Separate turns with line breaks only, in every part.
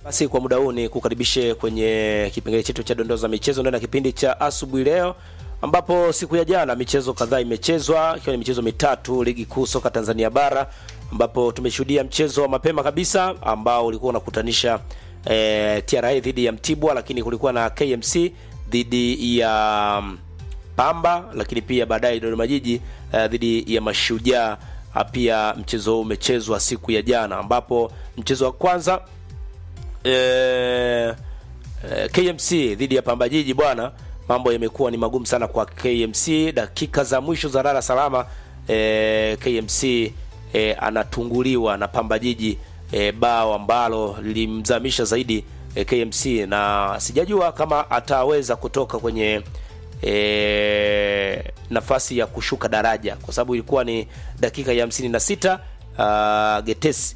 Basi kwa muda huu ni kukaribishe kwenye kipengele chetu cha dondoo za michezo ndani ya kipindi cha asubuhi leo, ambapo siku ya jana michezo kadhaa imechezwa ikiwa ni michezo mitatu ligi kuu soka Tanzania bara, ambapo tumeshuhudia mchezo wa mapema kabisa ambao ulikuwa unakutanisha eh, TRA dhidi ya Mtibwa, lakini kulikuwa na KMC dhidi ya Pamba, lakini pia baadaye Dodoma Jiji uh, dhidi ya Mashujaa. Uh, pia mchezo huu umechezwa siku ya jana ambapo mchezo wa kwanza eh, eh, KMC dhidi ya Pamba Jiji bwana, mambo yamekuwa ni magumu sana kwa KMC. Dakika za mwisho za lala salama eh, KMC eh, anatunguliwa na Pamba Jiji eh, bao ambalo lilimzamisha zaidi eh, KMC na sijajua kama ataweza kutoka kwenye e, nafasi ya kushuka daraja kwa sababu ilikuwa ni dakika ya hamsini na sita. Uh, Getesi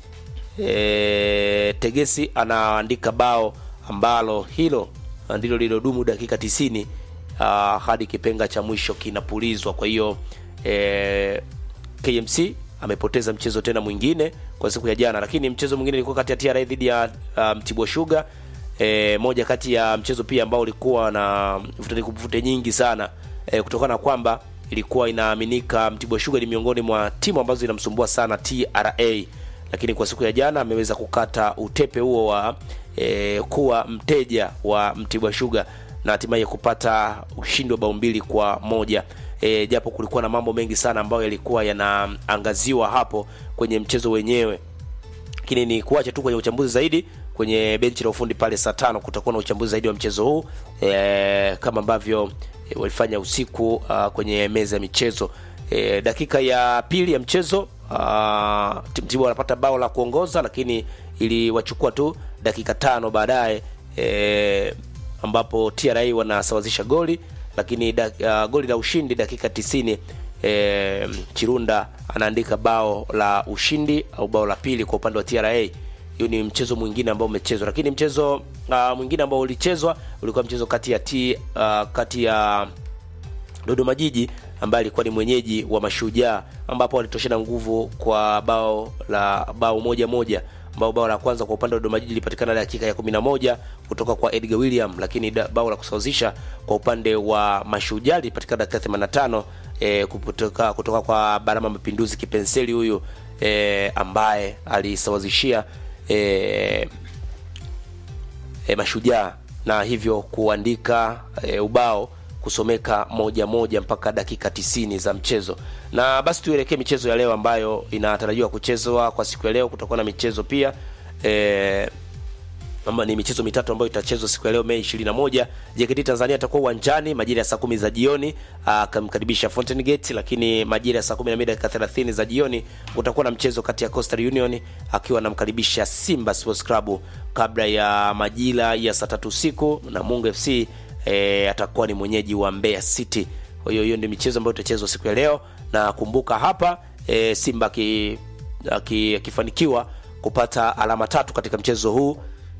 e, Tegesi anaandika bao ambalo hilo ndilo lilodumu dakika tisini uh, hadi kipenga cha mwisho kinapulizwa. Kwa hiyo e, KMC amepoteza mchezo tena mwingine kwa siku ya jana, lakini mchezo mwingine ilikuwa kati ya TRA dhidi ya uh, Mtibwa Sugar. E, moja kati ya mchezo pia ambao ulikuwa na vutani kuvute nyingi sana e, kutokana na kwamba ilikuwa inaaminika Mtibwa Sugar ni miongoni mwa timu ambazo zinamsumbua sana TRA, lakini kwa siku ya jana ameweza kukata utepe huo wa e, kuwa mteja wa Mtibwa Sugar na hatimaye kupata ushindi wa bao mbili kwa moja. E, japo kulikuwa na mambo mengi sana ambayo yalikuwa yanaangaziwa hapo kwenye mchezo wenyewe, lakini ni kuacha tu kwenye uchambuzi zaidi kwenye benchi la ufundi pale saa tano kutakuwa na uchambuzi zaidi wa mchezo huu e, kama ambavyo e, walifanya usiku uh, kwenye meza ya michezo e, dakika ya pili ya mchezo uh, Mtibwa wanapata bao la kuongoza, lakini iliwachukua tu dakika tano baadaye e, ambapo TRA wanasawazisha goli, lakini da, uh, goli la ushindi dakika tisini e, Chirunda anaandika bao la ushindi au bao la pili kwa upande wa TRA hiyo ni mchezo mwingine ambao umechezwa, lakini mchezo uh, mwingine ambao ulichezwa ulikuwa mchezo kati ya T, uh, kati ya Dodoma Jiji ambaye alikuwa ni mwenyeji wa Mashujaa ambapo walitoshana nguvu kwa bao la bao moja moja, ambao bao la kwanza kwa upande wa Dodoma Jiji lilipatikana dakika ya 11 kutoka kwa Edgar William, lakini da, bao la kusawazisha kwa upande wa Mashujaa lilipatikana dakika 85 eh, kutoka, kutoka kwa Barama Mapinduzi Kipenseli huyu eh, ambaye alisawazishia E, e, Mashujaa na hivyo kuandika e, ubao kusomeka moja moja mpaka dakika tisini za mchezo. Na basi tuelekee michezo ya leo ambayo inatarajiwa kuchezwa kwa siku ya leo. Kutakuwa na michezo pia e, ama ni michezo mitatu ambayo itachezwa siku ya leo Mei 21. JKT Tanzania atakuwa uwanjani majira ya saa kumi za jioni akamkaribisha Fountain Gate, lakini majira ya saa 12 dakika 30 za jioni utakuwa na mchezo kati ya Coastal Union akiwa anamkaribisha Simba Sports Club, kabla ya majira ya saa tatu usiku na Mungu FC e, atakuwa ni mwenyeji wa Mbeya City. Kwa hiyo hiyo ndio michezo ambayo itachezwa siku ya leo, na kumbuka hapa e, Simba akifanikiwa kupata alama tatu katika mchezo huu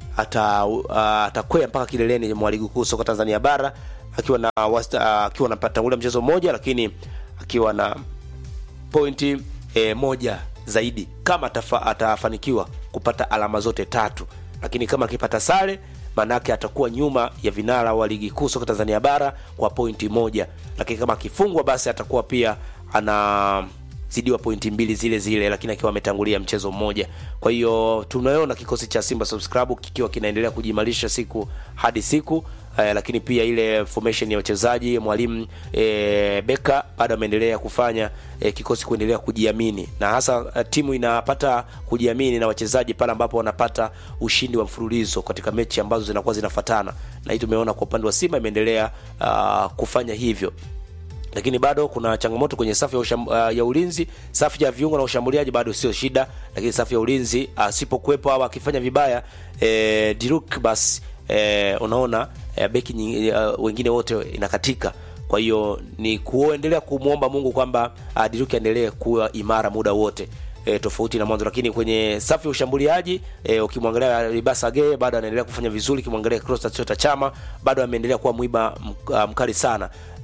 atakwea uh, mpaka kileleni mwa ligi kuu soka Tanzania bara akiwa na wasta, akiwa anapata ule mchezo mmoja, lakini akiwa na pointi e, moja zaidi kama atafa, atafanikiwa kupata alama zote tatu, lakini kama akipata sare maanake atakuwa nyuma ya vinara wa ligi kuu soka Tanzania bara kwa pointi moja, lakini kama akifungwa basi atakuwa pia ana zidiwa pointi mbili zile zile, lakini akiwa ametangulia mchezo mmoja. Kwa hiyo tunaona kikosi cha Simba Sports Club kikiwa kinaendelea kujimarisha siku hadi siku eh, lakini pia ile formation ya wachezaji mwalimu eh, Beka bado ameendelea kufanya eh, kikosi kuendelea kujiamini, na hasa eh, timu inapata kujiamini na wachezaji pale ambapo wanapata ushindi wa mfululizo katika mechi ambazo zinakuwa zinafatana, na hii tumeona kwa upande wa Simba imeendelea uh, kufanya hivyo lakini bado kuna changamoto kwenye safu ya, usham, uh, ya ulinzi. Safu ya viungo na ushambuliaji bado sio shida, lakini safu ya ulinzi asipokuwepo uh, au akifanya vibaya eh, Diruk basi eh, unaona eh, beki nyingi, uh, wengine wote inakatika. Kwa hiyo ni kuendelea kumwomba Mungu kwamba uh, Diruk aendelee kuwa imara muda wote. E, tofauti na mwanzo, lakini kwenye safu ya ushambuliaji e, ukimwangalia Libasa Ge bado anaendelea kufanya vizuri, ukimwangalia Clatous Chota Chama bado ameendelea kuwa mwiba mkali sana.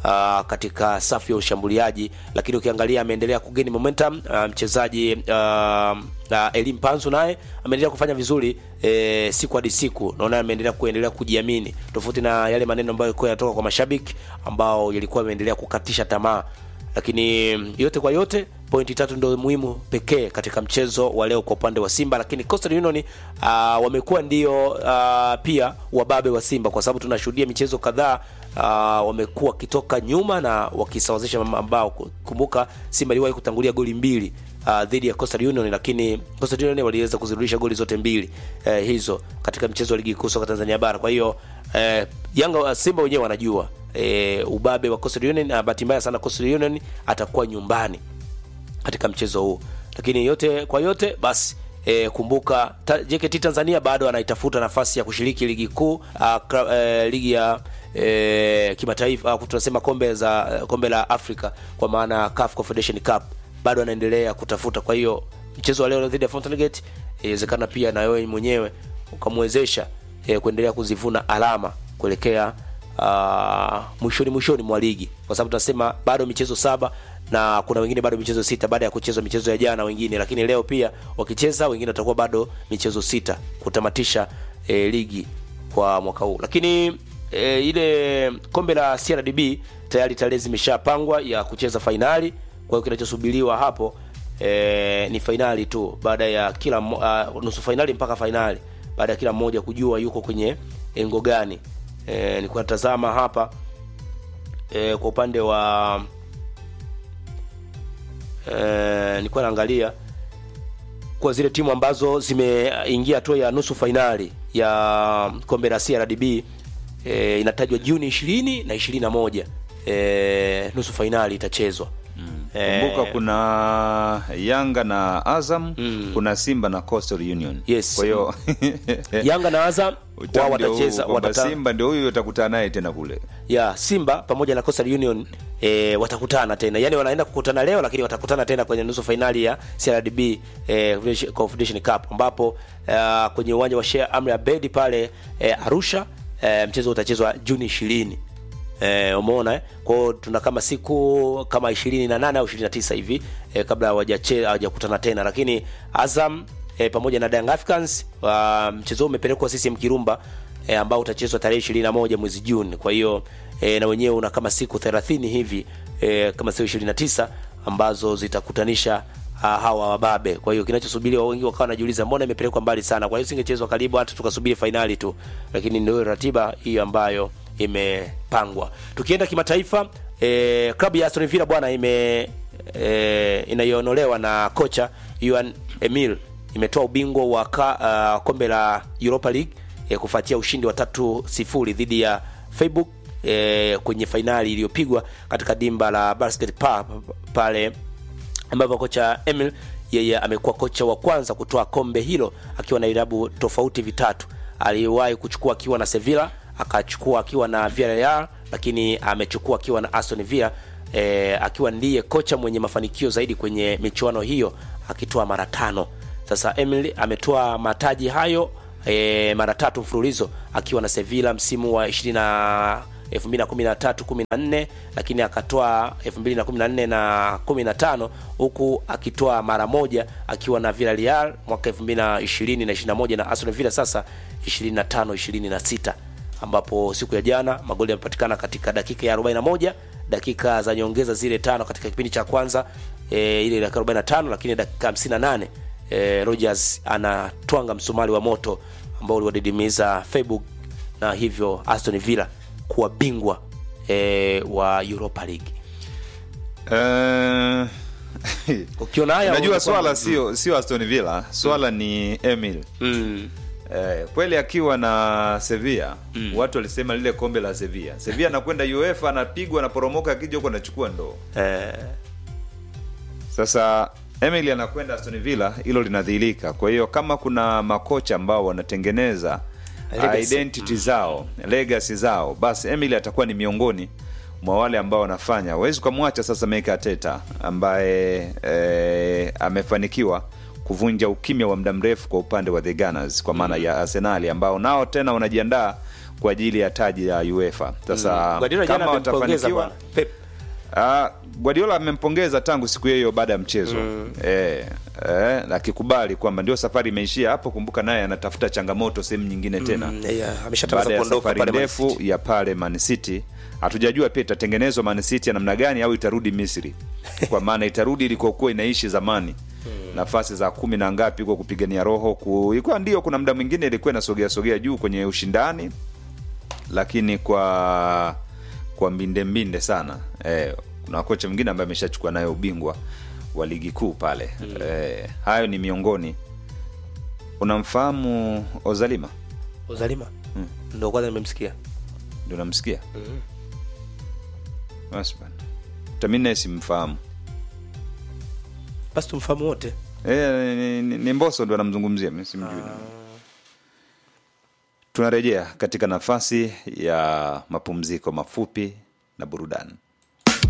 uh, katika safu ya ushambuliaji, lakini ukiangalia ameendelea kugeni momentum uh, mchezaji uh, uh, Elim Panzu naye ameendelea kufanya vizuri e, siku hadi siku, naona ameendelea kuendelea kujiamini, tofauti na yale maneno ambayo yalikuwa yanatoka kwa mashabiki ambao yalikuwa yameendelea kukatisha tamaa. Lakini yote kwa yote, pointi tatu ndio muhimu pekee katika mchezo wa leo kwa upande wa Simba, lakini Coastal Union uh, wamekuwa ndio uh, pia wababe wa Simba kwa sababu tunashuhudia michezo kadhaa uh, wamekuwa wakitoka nyuma na wakisawazisha mabao. Kumbuka Simba iliwahi kutangulia goli mbili uh, dhidi ya Coastal Union, lakini Coastal Union waliweza kuzirudisha goli zote mbili uh, hizo katika mchezo wa ligi kuu soka Tanzania bara. Kwa hiyo uh, Yanga Simba wenyewe wanajua uh, ubabe wa Coastal Union, na bahati mbaya sana Coastal Union atakuwa nyumbani katika mchezo huu, lakini yote kwa yote basi E, kumbuka ta, JKT Tanzania bado anaitafuta nafasi ya kushiriki ligi kuu uh, e, ligi ya e, kimataifa uh, tunasema kombe za kombe la Afrika kwa maana CAF Confederation Cup bado anaendelea kutafuta. Kwa hiyo mchezo wa leo dhidi ya Fountain Gate inawezekana pia na wewe mwenyewe ukamwezesha e, kuendelea kuzivuna alama kuelekea uh, mwishoni mwishoni mwa ligi, kwa sababu tunasema bado michezo saba na kuna wengine bado michezo sita baada ya kuchezwa michezo ya jana wengine, lakini leo pia wakicheza wengine watakuwa bado michezo sita kutamatisha e, ligi kwa mwaka huu. Lakini e, ile kombe la CRDB tayari tarehe zimeshapangwa ya kucheza fainali. Kwa hiyo kinachosubiriwa hapo e, ni fainali tu, baada ya kila uh, nusu fainali mpaka fainali, baada ya kila mmoja kujua yuko kwenye engo gani. E, nilikuwa natazama hapa e, kwa upande wa e, nilikuwa naangalia kwa zile timu ambazo zimeingia hatua ya nusu fainali ya kombe la CRDB e, inatajwa Juni 20 na 21 e, nusu fainali itachezwa.
Kumbuka kuna Yanga na Azam
Mm.
kuna Simba na Coastal Union.
Yes.
Kwa hiyo
Yanga na Azam wao
utamu ndio huu,
watacheza
kwamba
watata,
Simba ndio huyu utakutana naye tena kule.
ya Simba pamoja na Coastal Union e, watakutana tena, yaani wanaenda kukutana leo, lakini watakutana tena kwenye nusu fainali ya CRDB e, Confederation Cup ambapo e, kwenye uwanja wa Sheikh Amri Abeid pale e, Arusha e, mchezo utachezwa Juni 20. Eh, umeona eh? Kwa hiyo tuna kama siku kama 28 au 29 hivi eh, kabla hawajache hawajakutana tena, lakini Azam eh, pamoja na Young Africans wa mchezo huu umepelekwa CCM Kirumba eh, ambao utachezwa tarehe 21 mwezi Juni. Kwa hiyo eh, na wenyewe una kama siku 30 hivi eh, kama sio 29 ambazo zitakutanisha ah, hawa wababe. Kwa hiyo kinachosubiriwa, wengi wakawa wanajiuliza mbona imepelekwa mbali sana, kwa hiyo singechezwa karibu hata tukasubiri fainali tu, lakini ndio ratiba hiyo ambayo imepangwa. Tukienda kimataifa, eh, klabu ya Aston Villa bwana ime eh, inayonolewa na kocha Juan Emil imetoa ubingwa wa ka, uh, kombe la Europa League eh, kufuatia ushindi wa tatu sifuri dhidi ya Freiburg eh, kwenye fainali iliyopigwa katika dimba la Basket Park pale ambapo kocha Emil yeye amekuwa kocha wa kwanza kutoa kombe hilo akiwa na vilabu tofauti vitatu. Aliwahi kuchukua akiwa na Sevilla, akachukua akiwa na Villarreal, lakini amechukua akiwa na Aston Villa e, akiwa ndiye kocha mwenye mafanikio zaidi kwenye michuano hiyo akitoa mara tano. Sasa Emil ametoa mataji hayo e, mara tatu mfululizo akiwa na Sevilla msimu wa 20 na 2013 14 lakini akatoa 2014 na 15 huku akitoa mara moja akiwa na Villarreal mwaka 2020 na 21 na Aston Villa sasa 25 26 ambapo siku ya jana magoli yamepatikana katika dakika ya 41 dakika za nyongeza zile tano katika kipindi cha kwanza e, ile dakika 45 lakini dakika 58 e, Rogers anatwanga msumari wa moto ambao uliwadidimiza Freiburg na hivyo Aston Villa kuwa bingwa e, wa Europa League.
Eh,
Ukiona haya
Unajua
unakuwa-
swala sio sio Aston Villa, swala ni Emil.
mm,
Eh, kweli akiwa na Sevilla watu walisema lile kombe la Sevilla. Sevilla anakwenda UEFA anapigwa anaporomoka akija huko anachukua ndoo.
eh,
Sasa Emily anakwenda Aston Villa, hilo linadhihirika. Kwa hiyo kama kuna makocha ambao wanatengeneza
Legacy.
identity zao, legacy zao, basi Emily atakuwa ni miongoni mwa wale ambao wanafanya. Huwezi ukamwacha sasa Mikel Arteta ambaye eh, amefanikiwa kuvunja ukimya wa muda mrefu kwa upande wa the Gunners kwa maana ya Arsenal ambao nao tena wanajiandaa kwa ajili ya taji la UEFA. Sasa
Guardiola jana
kama
amempongeza
watafanikiwa
bwana Pep.
Ah, Guardiola amempongeza tangu siku hiyo hiyo baada ya mchezo eh, eh, akikubali kwamba ndio safari imeishia hapo. Kumbuka naye anatafuta changamoto sehemu nyingine tena
Mm, yeah, ameshatangaza
baada ya
kuondoka
safari
pale Man
ndefu
City.
ya pale Man City. Hatujajua pia itatengenezwa Man City ya namna gani au itarudi Misri, kwa maana itarudi ilikokuwa inaishi zamani nafasi za kumi na ngapi huko kupigania roho ku, ilikuwa ndio, kuna muda mwingine ilikuwa inasogea sogea juu kwenye ushindani, lakini kwa kwa mbinde mbinde sana eh, kuna kocha mwingine ambaye ameshachukua nayo ubingwa wa ligi kuu pale eh, hayo ni miongoni. Unamfahamu Ozalima?
Ozalima ndo kwanza nimemsikia
Ndio unamsikia? Basi bana, tamine simfahamu.
basi tumfahamu wote
Eh, ni, ni, ni Mbosso ndo anamzungumzia, mimi simjui. Tunarejea katika nafasi ya mapumziko mafupi na burudani.